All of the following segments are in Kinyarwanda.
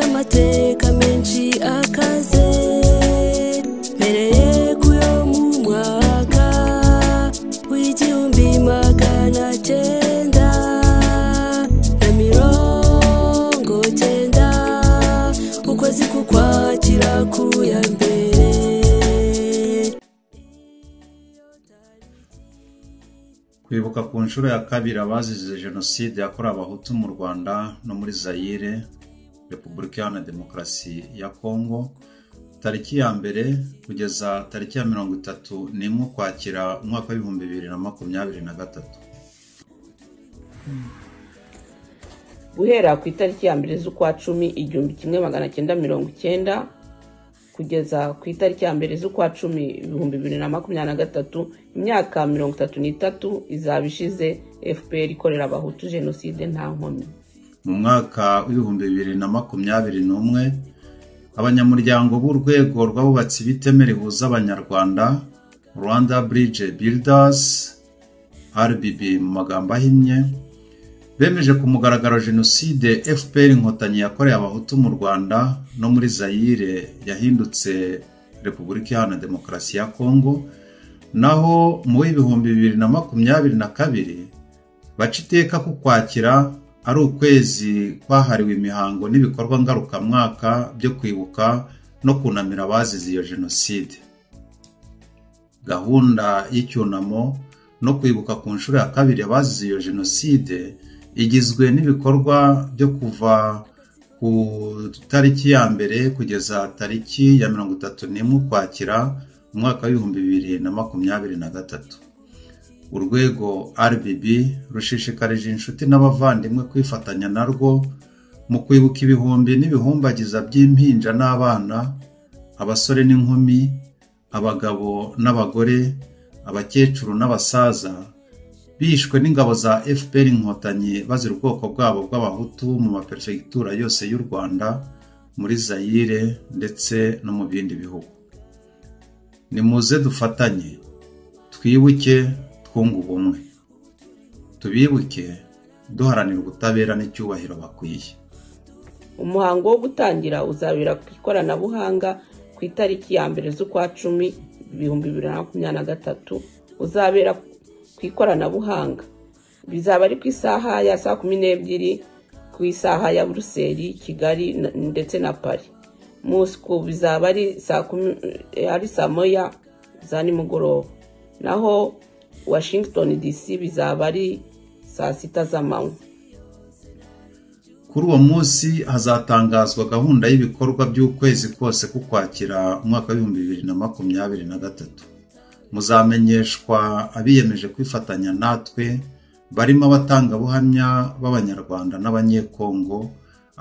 amateka menshi akaze mpereye ku yo mu mwaka w'igihumbi magana cyenda na mirongo cyenda ukwezi kukwakira ku ya mbere kwibuka ku nshuro ya kabiri abazize jenoside yakorewe abahutu mu rwanda no muri zayire repubulika iharanira demokarasi ya kongo tariki ya mbere kugeza tariki ya mirongo itatu n'imwe ukwakira umwaka w'ibihumbi bibiri na makumyabiri na gatatu guhera ku itariki ya mbere z'ukwa cumi igihumbi kimwe magana cyenda mirongo icyenda kugeza ku itariki ya mbere z'ukwa cumi ibihumbi bibiri na makumyabiri na gatatu imyaka mirongo itatu n'itatu izaba ishize fpr ikorera abahutu jenoside nta nkomyi mu mwaka w'ibihumbi bibiri na makumyabiri n'umwe abanyamuryango b'urwego rw'abubatsi b'iteme rihuza abanyarwanda rwanda bridge builders rbb mu magambo ahinnye bemeje ku mugaragaro jenoside fpr inkotanyi yakorewe abahutu mu rwanda no muri zayire yahindutse repubulika iharanira demokarasi ya kongo naho mu w'ibihumbi bibiri na makumyabiri na kabiri baca iteka ku kwakira ari ukwezi kwahariwe imihango n'ibikorwa ngarukamwaka byo kwibuka no kunamira abazize iyo jenoside gahunda y'icyunamo no kwibuka ku nshuro ya kabiri abazize iyo jenoside igizwe n'ibikorwa byo kuva ku tariki ya mbere kugeza tariki ya mirongo itatu n'imwe ukwakira umwaka w'ibihumbi bibiri na makumyabiri na gatatu urwego RBB rushishikarije inshuti n'abavandimwe kwifatanya narwo mu kwibuka ibihumbi n'ibihumbagiza by'impinja n'abana abasore n'inkumi abagabo n'abagore abakecuru n'abasaza bishwe n'ingabo za fpr inkotanyi bazira ubwoko bwabo bw'abahutu mu maperefegitura yose y'u rwanda muri zayire ndetse no mu bindi bihugu nimuze dufatanye twibuke twunga ubumwe tubibuke duharanira ubutabera n'icyubahiro bakwiye umuhango wo gutangira uzabera ku ikoranabuhanga ku itariki ya mbere z'ukwa cumi ibihumbi bibiri na makumyabiri na gatatu uzabera ku ikoranabuhanga bizaba ari ku isaha ya saa kumi n'ebyiri ku isaha ya buruseli kigali ndetse na pari musuku bizaba ari saa moya za nimugoroba naho washington dc bizaba ari saa sita z'amanywa kuri uwo munsi hazatangazwa gahunda y'ibikorwa by'ukwezi kose kukwakira umwaka w'ibihumbi bibiri na makumyabiri na gatatu muzamenyeshwa abiyemeje kwifatanya natwe barimo abatangabuhamya b'abanyarwanda n'abanyekongo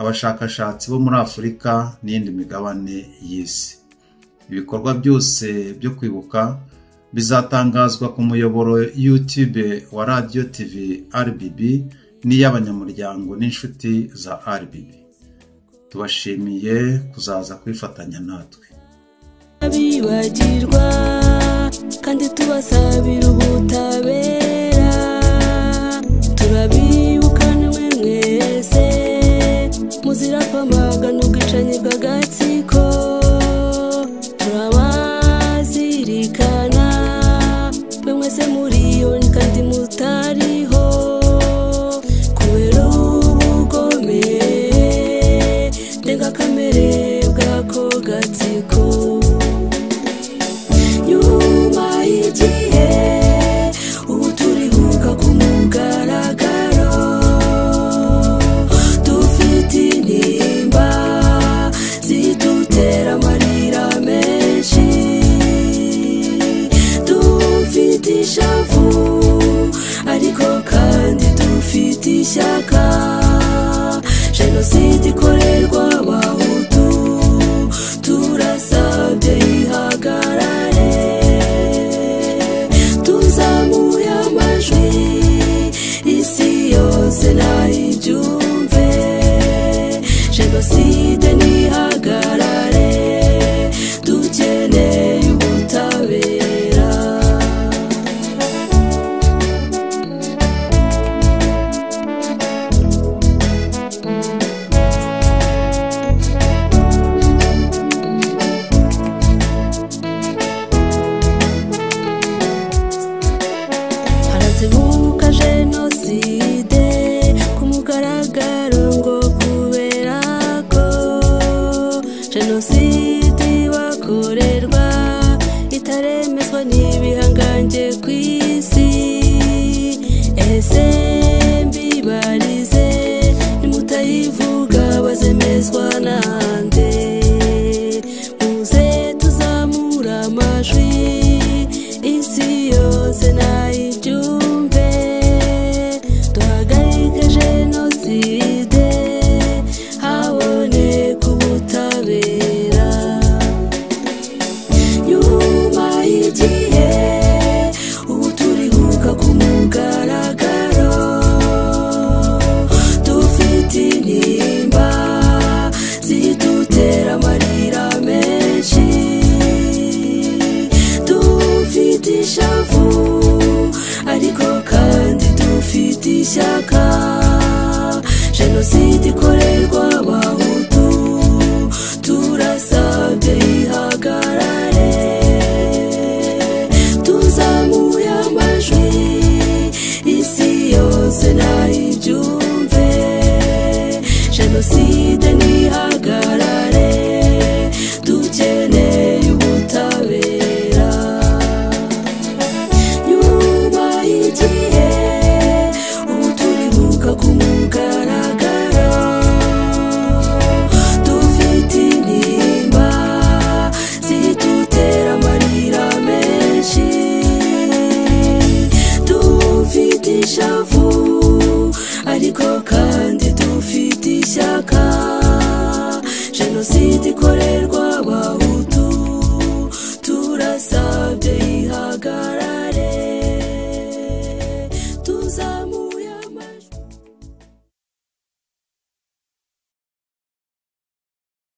abashakashatsi bo muri afurika n'iyindi migabane y'isi ibikorwa byose byo kwibuka bizatangazwa ku muyoboro YouTube wa radiyo TV RBB n'iy'abanyamuryango n'inshuti za RBB tubashimiye kuzaza kwifatanya natwe abibagirwa kandi tubasabira ubutabera turabibukanwe mwese muzira kwamagana ubwicanyi bw'agatsiko turabazirikana mwe mwese muriyo kandi mutariho kubera ubugome ndengakamere bw'ako gatsiko nyuma y'igihe ubu turibuka ku mugaragaro dufite intimba zidutera amarira menshi dufite ishavu ariko kandi dufite ishyaka zibuka jenoside ku mugaragaro ngo kubera ko jenoside ibakorerwa itaremezwa n'ibihangange ku isi ese mbibarize nimutayivuga bazemezwa nande muze tuzamura amajwi isi yose nayibyumve duhagarike jenoside haboneka ubutabera nyuma y'igihe ubu turihuka ku mugaragaro dufite intimba zidutera amarira menshi dufite ishavu ariko kandi dufite ishyaka jenoside ikorerwa abahutu turasabye ihagarare tuzamuye amajwi isi yose nayibyumve jenoside ntihagarare dukeneye ubutabera nyuma y'igihe ubu turibuka ku mugaragaro dufite intimba zidutera amarira menshi dufite ishavu ariko kandi dufite ishyaka jenoside ikorerwa